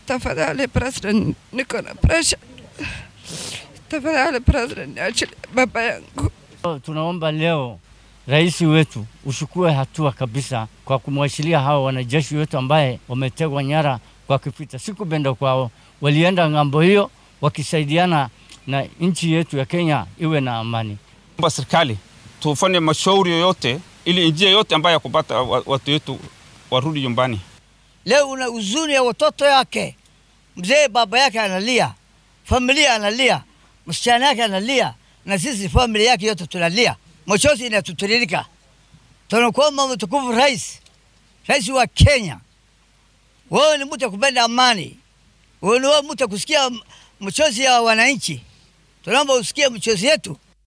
Tafadhali president, niko na pressure. Tafadhali president, niachilie baba yangu. Tunaomba leo rais wetu ushukue hatua kabisa kwa kumwachilia hawa wanajeshi wetu ambaye wametegwa nyara kwa kipita siku benda kwao, walienda ng'ambo hiyo wakisaidiana na nchi yetu ya Kenya iwe na amani. Omba serikali tufanye mashauri yoyote ili njia yote ambayo ya kupata watu wetu warudi nyumbani. Leo una huzuni ya watoto yake, mzee baba yake analia, familia analia, msichana yake analia, na sisi familia yake yote tunalia, machozi inatutiririka. Tunakuomba mtukufu rais, rais wa Kenya, wewe ni mtu kupenda amani, wewe ni mtu kusikia machozi ya wananchi. Tunaomba usikie machozi yetu,